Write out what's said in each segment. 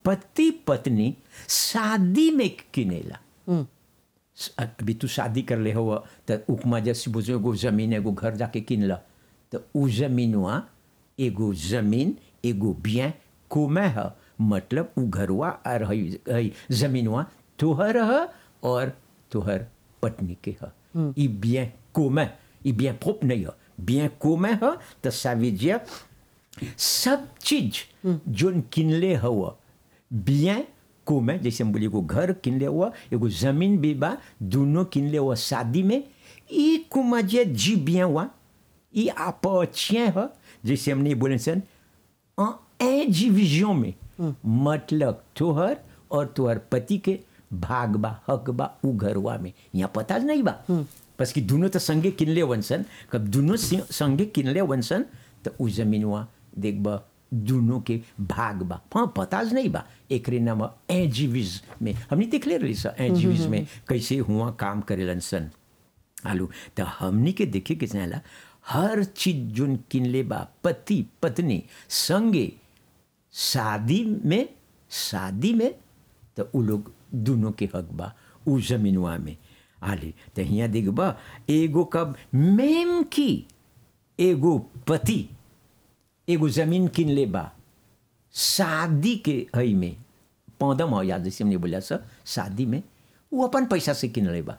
पति पत्नी शादी में किनेला हम्म, अभी तू शादी कर ले हो तो उपमा जैसे बुझो एगो जमीन एगो घर जाके किन ल तो उ जमीनवा एगो जमीन एगो बिया कोमे है मतलब उ घरवा और हई हई जमीनवा तोहर है और तोहर पत्नी के है ई बिया कोमे ई बिया प्रोप नहीं है बिया कोमे है तो ça veut dire सब चीज जोन किनले हुआ bien commun जैसे हम बोलिए एगो घर किनले हुआ एगो जमीन भी बा दोनों किनले हुआ शादी में ई कुमा जे जी bien हुआ ई appartient है जैसे हमने बोले सन en indivision में मतलब तोहर और तोहर पति के भाग बा हक बा उ घरवा में यहाँ पता नहीं बा बस कि दोनों तो संगे किनले वंसन कब दोनों सि- संगे किनले वंसन तो उ जमीनवा देखबा दोनों के भाग बा हाँ पता नहीं बा एकरे नाम एजीविज में हमने देखले रही सा एजीविज में कैसे हुआ काम करेलन सन आलू तो हमनी के देखे के चाहेला हर चीज जोन किनले बा पति पत्नी संगे शादी में शादी में तो उ लोग दोनों के हक बा उ जमीनवा में आले तो हियाँ देखबा एगो कब मेम की एगो पति एगो जमीन किन ले बा शादी के हई में पौधम हो याद जैसे हमने बोला सर शादी में वो अपन पैसा से किन ले बा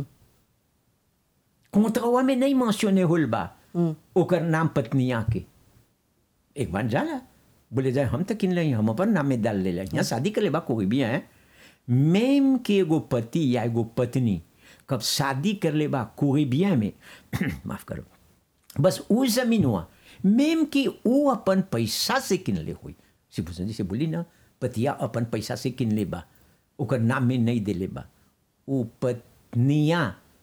कोंतवा में नहीं मेंशने होल बा ओकर नाम पत्निया के एक बार जाला बोले जाए हम तो किन ले हम अपन नाम में डाल ले यहाँ शादी कर ले बा कोई भी है मेम के एगो पति या एगो पत्नी कब शादी कर ले बा कोई भी में माफ करो बस वो जमीन हुआ मेम की वो अपन पैसा से किन ले हुई शिवभूषण जी से बोली ना पतिया अपन पैसा से किन ले बा ओकर नाम में नहीं दे ले बा वो पत्निया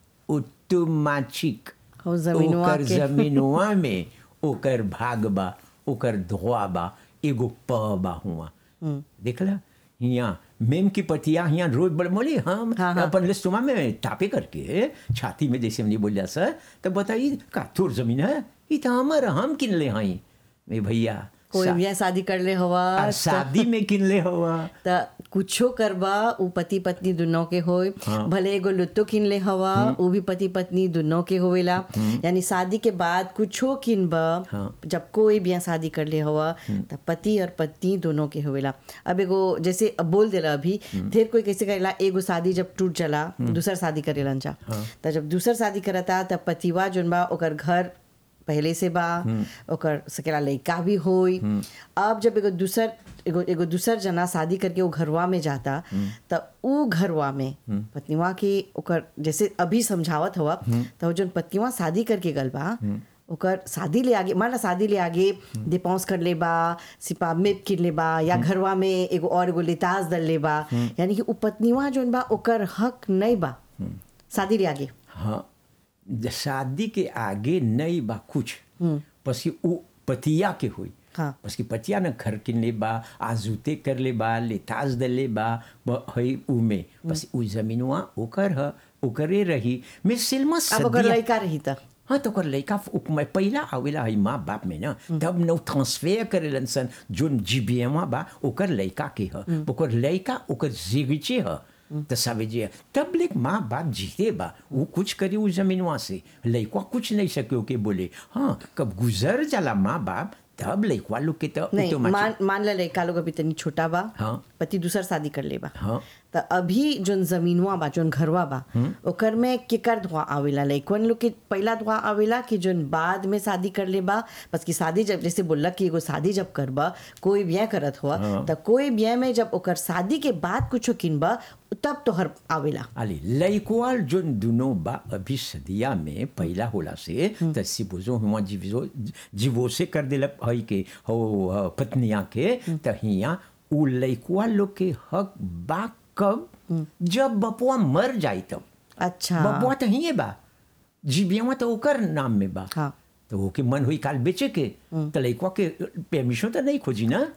ऑटोमेटिक हो जमीनवा ओकर के। जमीनवा में ओकर भाग बा ओकर धोआ बा एगो प बा हुआ देखला हियाँ मेम की पतिया हियाँ रोज बड़ बोली हम हाँ, हाँ। अपन लिस्टुमा में टापे करके छाती में जैसे हमने बोलिया सर तब बताइए का तोर जमीन है ये तो हमारा हम किन ले हई मैं भैया कोई शा- भी शादी कर ले हवा आ, शादी में किन ले हुआ त कुछो करबा उ पति पत्नी दोनों के होय हाँ। भले एगो लुत्तो किन ले हवा उ भी पति पत्नी दोनों के होवेला यानी शादी के बाद कुछो किनबा हाँ। जब कोई भी शादी कर ले हवा त पति और पत्नी दोनों के होवेला अब एगो जैसे अब बोल देला अभी ढेर कोई कैसे करेला एगो शादी जब टूट जाला दूसर शादी करेलन जा त जब दूसर शादी करता तब पतिवा जोन बा ओकर घर पहले से बा ओकर सकेला लइका भी होई अब जब एगो दूसर एगो एगो दूसर जना शादी करके वो घरवा में जाता त उ घरवा में पत्नीवा की ओकर जैसे अभी समझावत हुआ तो जोन पत्नीवा शादी करके गल बा ओकर शादी ले आगे मान ला शादी ले आगे डिपॉन्स कर ले बा सिपा मेप किन ले बा या घरवा में एगो और एगो लिताज दल ले बा यानी कि उ पत्नीवा जोन बा ओकर हक नहीं बा शादी ले आगे हाँ ज- शादी के आगे नहीं बा कुछ बस कि वो पतिया के हुई हाँ। बस कि पतिया न घर किन ले बा आजूते कर ले बा लेताज दे ले बा ब- हई उ में बस उ जमीनवा ओकर ह ओकरे रही मैं सिल्मा अब ओकर सदिया लइका रही त हाँ तो ओकर लइका उपमा पहिला आवेला है माँ बाप में ना तब नौ ट्रांसफर करेलन सन जोन जीबीएमा बा ओकर लइका के ह ओकर लइका ओकर जिगचे ह तो सावेजे तब लेक माँ बाप जीते बा वो कुछ करी उस जमीनवा से लइका कुछ नहीं सके के बोले हाँ कब गुजर जाला माँ बाप तब लइकवा लोग के तो नहीं automatic- मान मान ला लड़का लोग अभी तनी छोटा बा हाँ। पति दूसर शादी कर ले बा हाँ। त अभी जोन जमीनवा बा जोन घरवा बा ओकर में केकर धुआ आवेला लइकवन लोग के पहला धुआ आवेला कि जोन बाद में शादी कर ले बा बस की शादी जब जैसे बोलला कि एगो शादी जब करबा कोई ब्याह करत हुआ त कोई ब्याह में जब ओकर शादी के बाद कुछो किनबा तब तोहर आवेला अली लइकवाल जोन दुनो बा अभी सदिया में पहला होला से त सिबुजो हुआ जीवो जीवो से कर देलक हई के हो ह, पत्निया के त हिया उ लइकवा लोग के हक बा कब जब बपुआ मर जाई तब अच्छा बपुआ तो हिये बा जीबियावा तो ओकर नाम में बा हाँ। तो ओके मन हुई काल बेचे के त लइकवा के परमिशन तो नहीं खोजी ना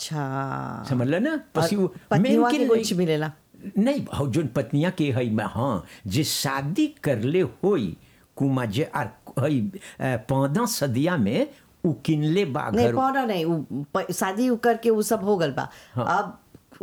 अच्छा समझ ना पसी और पत्नीवा के कुछ मिलेला नहीं हौ जोन पत्निया के हई में हाँ जे शादी करले होई कुमा जे आर हई पौधा सदिया में उ किनले बा नहीं घर पौना नहीं उ प- शादी उ करके वो सब हो गल बा अब